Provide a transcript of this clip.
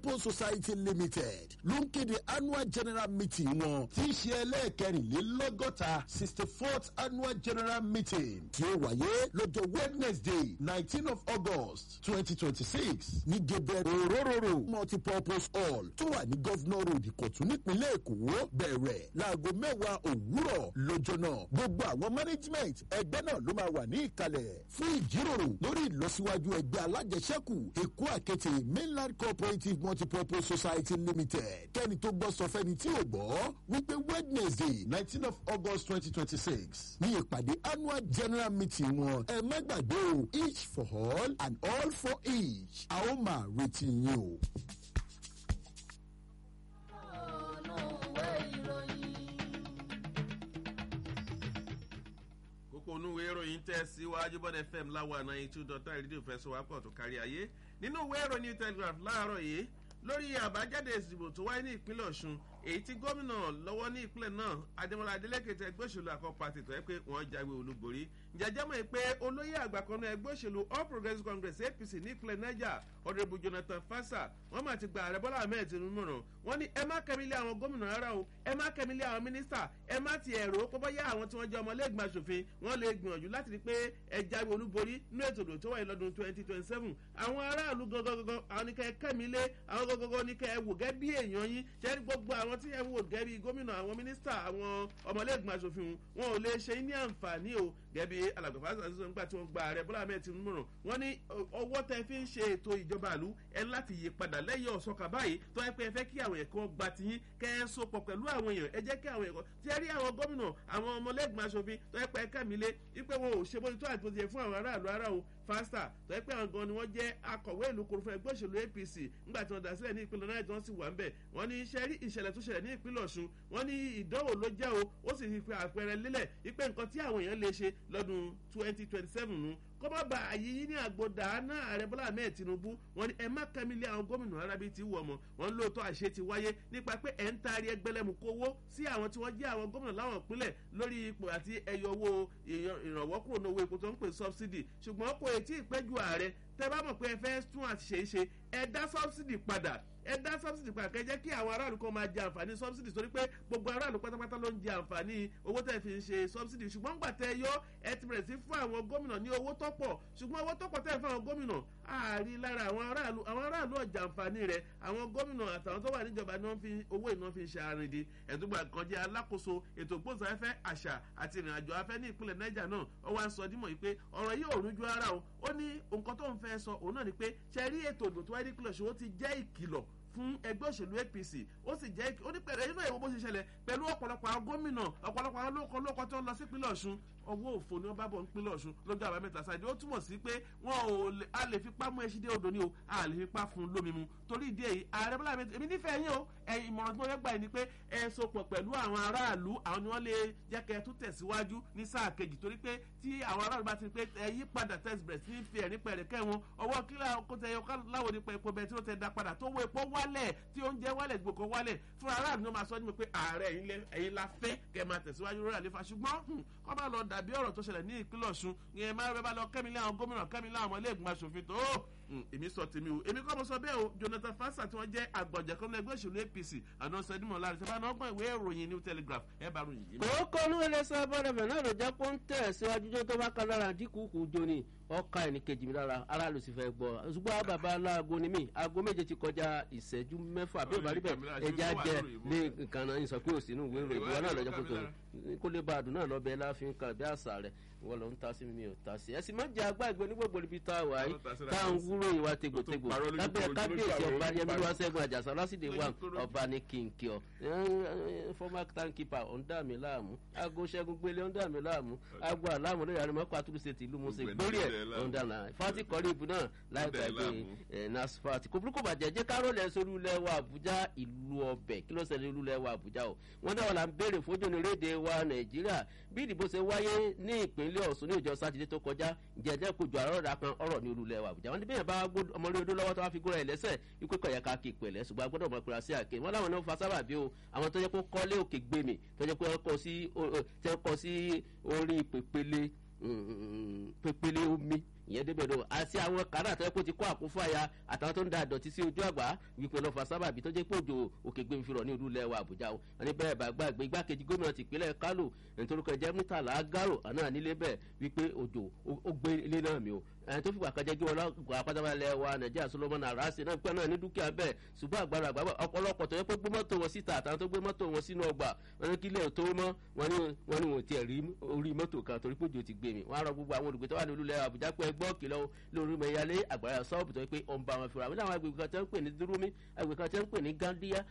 post society limited ló ń kéde annual general meeting wọn tí í ṣe ẹlẹ́ẹ̀kẹrìnlélọ́gọ́ta sixty fourth annual general meeting tí ó wáyé lọ́jọ́ wednesday nineteen of august twenty twenty six ní gẹ̀bẹ̀ òróróró multipurpose hall tó wà ní governor road ìkọ̀tún nípínlẹ̀ èkó bẹ̀rẹ̀ láago mẹ́wàá òwúrọ̀ lọ́jọ́ náà gbogbo àwọn management ẹgbẹ́ náà ló máa wà ní ìkàlẹ̀ fún ìjíròrò lórí ìlọsíwájú ẹgbẹ́ alájẹsẹ́kù èkó àkété mainland cooperative multipurpose society limited kẹ́ni tó gbọ́ sọ fẹ́ni tí ò gbọ́ wípé wednesday nineteen of august twenty twenty six ní ìpàdé annual general meeting wọn ẹ má gbàgbé o each for all and all for each a ó máa retí yín o. kókó onúwé ìròyìn tẹ̀ síwájú bọ́dẹ̀ fm láwa náà two dot nine rédíò fẹsọ̀wápọ̀ tó kárí ayé nínú ìwé ìròyìn new telegraph láàárọ̀ yìí lórí àbájáde ìdìbò tó wáyé ní ìpínlẹ̀ ọ̀ṣun èyí tí gómìnà lọ́wọ́ ní ìpínlẹ̀ náà adémọlá adélékè tẹ ẹgbẹ́ òṣèlú àkọ́pọ̀ àti ìtọ́ ẹ pé wọ́n jáwé olúborí jẹjẹ́ mọ̀ pé olóyè àgbà kan náà ẹgbẹ́ òṣèlú all progressives congress apc ní ìpínlẹ̀ niger ọ̀dẹ̀bù jonathan fasa wọ́n máa ti gba ààrẹ bọ́lá ahmed tinubu mọ̀ràn wọ́n ní ẹ má kẹ́mílẹ̀ àwọn gómìnà rárá o ẹ má kẹ́mílẹ̀ àwọn mínísítà ẹ má ti ẹ̀rọ pọ́pọ́ yá àwọn tí wọ́n jẹ́ ọmọlẹ́gbẹ̀mọ aṣòfin wọ́n lè gbìyànjú láti rí pé ẹ jáwé olúborí nínú ètò ìdò tó wáyé lọ́dún twenty twenty seven àwọn aráàlú gangan àwọn ní kẹ́ ẹ kẹ́mílẹ̀ àwọn gangan ní kẹ́ ẹ wò gẹ́ bí èèyàn yín ṣẹ́ni gbogbo àwọn tí ẹ wò gẹ́ bí gómìnà àwọn mínísítà àwọn ọmọlẹ́gbẹ̀mọ aṣòfin wọn ò lè ṣe ní àǹfààní o gẹ́bí alàgbàfà sàṣìṣe nígbà tí wọ́n gba ààrẹ bọ́lá ahmed tinubu mọ̀ràn wọ́n ní ọwọ́ tẹ fi ń ṣe ètò ìjọba àlú ẹ láti yí padà lẹ́yìn ọ̀sọ́kà báyìí tó ẹ pé ẹ fẹ́ kí àwọn ẹ̀kọ́ gba tiyín kẹ́ ẹ so pọ̀ pẹ̀lú àwọn èèyàn ẹ jẹ́ kí àwọn ẹ̀kọ́ tí ẹ rí àwọn gómìnà àwọn ọmọlẹ́gbọ̀n aṣòfin tó ẹ pé ẹ kẹ́mi lé wípé wọn ò ṣe bó ti tó àti bó ti yẹ fún àwọn aráàlú ara o fásità tó ẹ pé àwọn gan ni wọ́n jẹ́ akọ̀wé ìlú koro fún ẹgbẹ́ òṣèlú apc nígbà tí wọ́n dá sílẹ̀ ní ìpínlẹ̀ náà tí wọ́n sì wà ń bẹ̀ wọ́n ní iṣẹ́ rí ìṣẹ̀lẹ̀ tó ṣẹlẹ̀ ní ìpínlẹ̀ ọ̀ṣun wọ́n ní ìdánwò ló jẹ́ o ó sì fi àpẹẹrẹ lélẹ̀ wípé nǹkan tí àwọn èèyàn lè ṣe lọ́dún twenty twenty seven nu kó má ba àyè yín ní àgbòdà náà ààrẹ bọ́lá ahmed tinubu wọn ni ẹ má kẹ́mílẹ̀ àwọn gómìnà arábí ti wù ọmọ wọn lóòótọ́ àṣẹ ti wáyé nípa pé ẹ̀ ń taari ẹgbẹ́lẹ́mu kówó sí àwọn tí wọ́n jẹ́ àwọn gómìnà láwọn ìpínlẹ̀ lórí ipò àti ẹyọ owó ìrànwọ́ kúrò ní owó epo tó ń pè subsidy ṣùgbọ́n kò tí ì pẹ́jù ààrẹ tẹ bá mọ̀ pé ẹ fẹ́ tún àṣìṣe ṣe ẹ dá subsidy padà ẹ dá subsidy padà kẹ jẹ́ kí àwọn aráàlú kan máa jẹ àǹfààní subsidy torí pé gbogbo aráàlú pátápátá ló ń jẹ àǹfààní owó tẹ̀ fi ń ṣe subsidy ṣùgbọ́n gbà tẹ yọ ẹ ti bẹ̀rẹ̀ sí fún àwọn gómìnà ní owó tó pọ̀ ṣùgbọ́n owó tó pọ̀ tẹ̀ fún àwọn gómìnà ààrí lára àwọn aráàlú àwọn aráàlú ọjà àǹfààní rẹ̀ àwọn gómìnà àtàwọn tó wà níjọba ni wọ́n fi owó ìná fi ń ṣe àrìndí ẹ̀dúgba kan jẹ́ alákòóso ètò ìgbóhùnsáfẹ́fẹ́ àṣà àti ìrìnàjò afẹ́ ní ìpínlẹ̀ niger náà ó wá ń sọ dímọ̀ yìí pé ọ̀rọ̀ yìí ò rújú ara o ó ní nǹkan tó ń fẹ́ sọ òun náà ni pé ṣe rí ètò ìdò tó wáyé ní ìpínlẹ̀ ṣòwò ti jẹ́ ìkìlọ̀ fún ẹgbẹ́ òṣèlú apc ó sì jẹ́ ó ní pẹ̀lú ẹ̀yìn náà ìwọ bó ṣe ṣẹlẹ̀ pẹ̀lú ọ̀pọ̀lọpọ̀ àwọn gómìnà ọ̀pọ̀lọpọ̀ àwọn olóko olóko tó ń lọ sí ìpínlẹ̀ ọ̀ṣun ọwọ́ òfò ni wọ́n bá bọ̀ ń pínlẹ̀ ọ̀ṣun lọ́jọ́ àbámẹ́ta sáájú ó túmọ̀ sí pé wọn ò lè a lè fipá mú ẹṣin dé odò ni o a lè fipá fún un lómi mu torí ìdí èyí ààrẹ bọ́lá mi èmi nífẹ̀ẹ́ yín o ẹ̀yìn ìmọ̀ràn tí wọ́n fẹ́ gbà yín ni pé ẹ so pọ̀ pẹ̀lú àwọn aráàlú àwọn ni wọ́n lè jẹ́ kẹ́ ẹ tún tẹ̀síwájú ní sáà kejì torí pé tí àwọn aráàlú bá ti pé ẹ yí padà tẹ̀sí bẹ̀rẹ̀ sí fi ẹ̀rín pẹ̀rẹ̀ kẹ́ wọn ọwọ́ kílà kó tẹ ẹyọ láwo nípa epo bẹ́ẹ̀ tí ó tẹ da padà tó wọ epo wálẹ̀ tí oúnjẹ wálẹ̀ gbogbo wálẹ̀ fúnra aráàlú ni wọ́n máa sọ ní pé ààrẹ ẹ̀yin la fẹ́ kẹ́ máa tẹ̀síwájú lórí àlefa ṣùgbọ́n kọ́ bá lọ dàbí ọ̀rọ̀ tó ṣẹlẹ̀ ní ìpínlẹ̀ ọ̀ṣun ìyẹn máa rẹ bá lọ kẹ́mi lé àwọn gómìnà kẹ́mi lé àwọn ilé ìgbìmọ̀ asòfin tó èmi sọ tèmi o èmi kọ́ mo sọ bẹ́ẹ̀ o jonathan fasa tí wọ́n jẹ́ àgbọ̀jẹ̀ kan ẹgbẹ́ òṣèlú apc àná sẹ́dímọ̀ láàrin tí wọ́n bá gbọ́n ìwé ìròyìn new telegraph ẹ bá ròyìn yìí. kòókò ní iléeṣẹ́ bọ́dẹ̀fẹ̀ náà ló jẹ́ pé ń tẹ̀ síwájú tó tó bá kan lára dínkù kù joni ọkà ẹnì kejì mi lára aráàlú sì fẹ́ gbọ́ ṣùgbọ́n bàbá aláàgọ́ ni mí aago méje ti kọjá ìṣẹ́jú mẹ́fà bí ìbá rí bẹ́ẹ̀ ẹja jẹ ní nǹkan náà sọ pé òsínú ìwé ìròyìn ìwọ náà lọ́jọ́ kótó kó lè bá àdùn náà lọ bẹ́ẹ̀ láàfin kan bí àṣà rẹ̀ wọ́n lọ ń ta sí mi ò ta sí ẹ sì má jẹ agbá ìgbẹ́ onígbògbò níbi tá a wà yìí tá à ń wúrò ìwà tegbòtegbò lábẹ́ kábíyèsí ọba yẹmílú wáṣẹ́gun àjàsà lásìdè wà ọba ní kìnkì ọ former timekeeper ọ̀ ń dà mí láàmú aago ṣẹ́gun gbélé ń dà mí láàmú aago àlámù lórí àrùn mọ́kọ́ àtúnṣe tìlú mọ́sẹ̀ gbórí ẹ̀ ọ̀ ń dà náà fati kọ́ríbù náà láìpẹ́ pé nasfat kò burúkú bàjẹ́ jẹ́ ká rọlẹ̀ sórí ilẹ̀ wa àbújá ìlú ọbẹ̀ kí ló ṣẹlẹ̀ ìlú ilẹ̀ wa àbújá o wọ́n dáwọ́ la ń béèrè fójú ní rédè wa nàìjíríà bí ìdìbò ṣe wáyé ní ìpínlẹ̀ ọ̀ṣun ní ìjọ sátidé tó kọjá jẹjẹ kojú àrọ́ọ̀dà kan ọ̀rọ̀ ní olùlẹ̀ wa àbújá wọn ní bẹ́ẹ̀ bá ọmọlé odó lọ́wọ́ tó wá fi gbóra ẹ̀ lẹ́sẹ̀ ikú kọ̀yà ká kí ìpẹ̀lẹ́ ṣùgbọ́n agbọ́dọ̀ mọ̀ kura sí àké wọn láwọn náà fa sábà bí o àwọn tó jẹ́ pé kọ́lé òkè gbèmí tó jẹ́ pé wọ́n kọ́ sí orí pèpele pèpele omi ìyẹn débẹ̀ lọ àti àwọn kàrà tó yẹ kó ti kó àkúfàyà àtàwọn tó ń da àdọ̀tí sí ojú àgbà wípé lọ́ fa sábàbí tó jẹ́ pé òjò òkè gbé fi rọ̀ ní olúlẹ̀ wa àbújá o wọn ní bẹ́ẹ̀ bá gbàgbé igbákejì gómìnà tìpínlẹ̀ kálò nítorí kan jẹ́ mítàlá gárò àná nílé bẹ́ẹ̀ wípé òjò ó gbé ilé náà mi o ẹni tó fìgbà kan jẹ́ kí wọn lọ́gbà apátábálẹ̀ wa nàìjíríà solomon arase náà pẹ́ náà ní dúkìá bẹ́ẹ̀ ṣùgbọ́n àgbàrá àgbà ọ̀pọ̀lọpọ̀ tó yẹ pé gbé mọ́tò wọn síta àtàwọn tó gbé mọ́tò wọn sínú ọgbà wọn ní kílẹ̀ tó mọ́ wọn ní wọn ní wọn tiẹ̀ rí orí mọ́tò kan torí pé òjò ti gbé mi wọn á rọ gbogbo àwọn olùgbé tó wà ní olúlẹ̀ àbújá pé ẹgbọ́ kìlọ̀ lórí mẹ́yàlé àgbàrá sọ́ọ̀bù tó yẹ pé ó ń bá wọn fura wọn ní àwọn agbègbè kan tó ń pè ní dúrómí agbègbè kan tó ń pè ní gandía